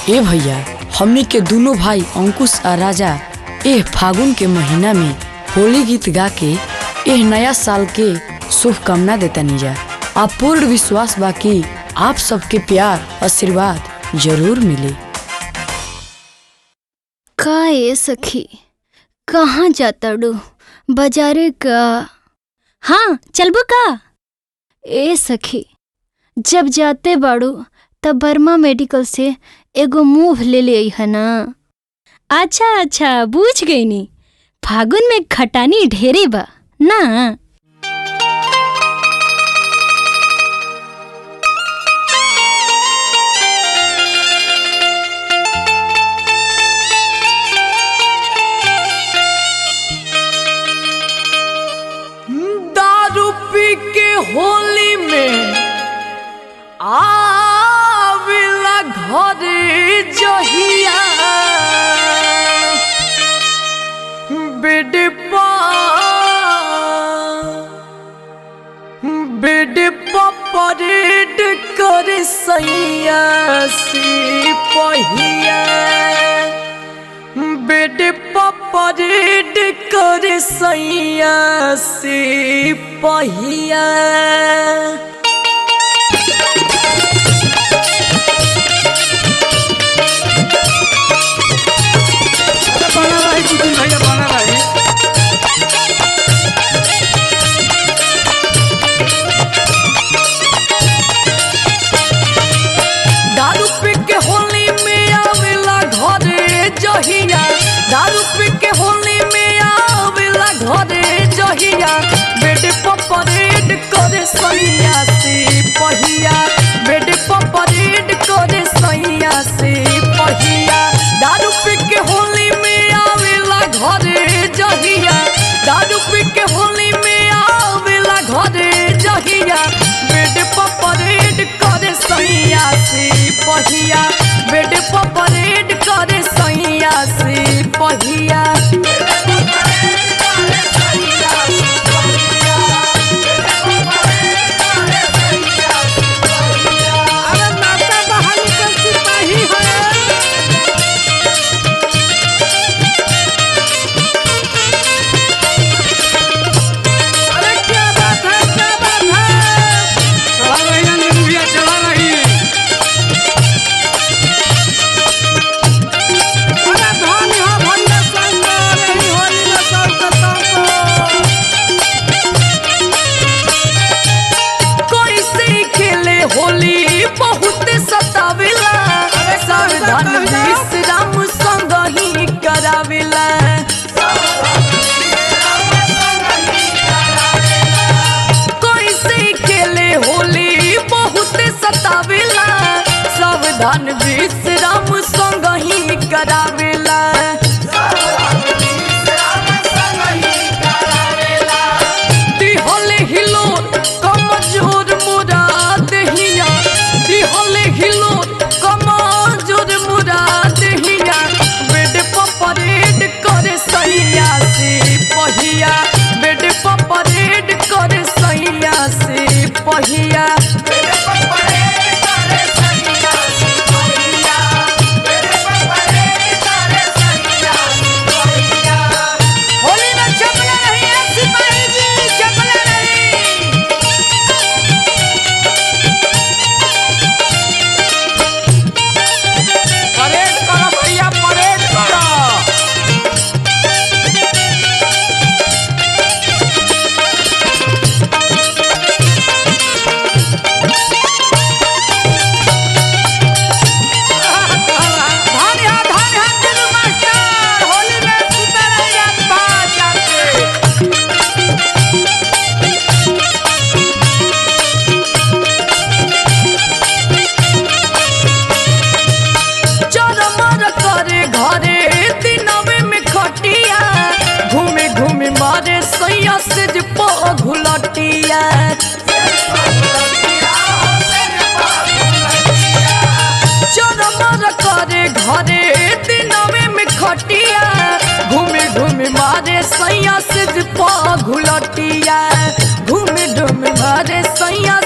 ए भैया हमनी के दोनों भाई अंकुश आ राजा एह फागुन के महीना में होली गीत गा के एह नया साल के शुभकामना देता जा आ पूर्ण विश्वास बा कि आप सबके प्यार आशीर्वाद जरूर मिले का ए सखी कहाँ जाता डू बाजारे का हाँ चलबो का ए सखी जब जाते बाड़ू तब बर्मा मेडिकल से एगो मूव ले ले है ना अच्छा अच्छा बूझ गई नी फागुन में खटानी ढेरे बा ना दारू पी के होली में आविला घरे जहिया बिडपा बिडपा परेड कर सैया सी पहिया बेड परेड कर सैया से पहिया बना रही कुछ भैया बना रही दारू पी के होली में आवेला घरे जहिया दारू पी के होली में आवेला घरे जहिया बेड परेड करे सैया से पहिया बेड परेड करे सैया से पहिया दारू पी के होली में आवेला घरे जहिया दारू पी के होली में आवेला घरे जहिया बेड परेड करे सैया से पहिया बेड परेड करे सैया से पहिया अरे नाता बहाली का सिपाही है अरे क्या बात है क्या बात है चला रही है निर्भया चला रही अरे धनी हो भंडा संग रही होली में सब करता कोई से खेले होली बहुत सतावेला सावधान विश्राम संग ही करावेला कोई से खेले होली बहुत सतावेला सावधान विश्राम संग ही करावेला दिहले हिलो कमजोर मुरा दहिया दिहले हिलो कमजोर मुरा दहिया बेड परेड करे सैया से पहिया बेड परेड करे सैया से पहिया होली में चपला नहीं है सिपाही जी चपला नहीं परेड करो भैया परेड करो धान यहाँ धान यहाँ दिलू मास्टर होली में सुते रहिए बाज जाके चरमर करे घरे दिनवे में खटिया घूमे घूमे मारे सैया से जे घुलटिया चरमर करे घरे दिनवे में खटिया घूमे घूमे मारे सैया से जे घुलटिया घूमे घूमे मारे सैया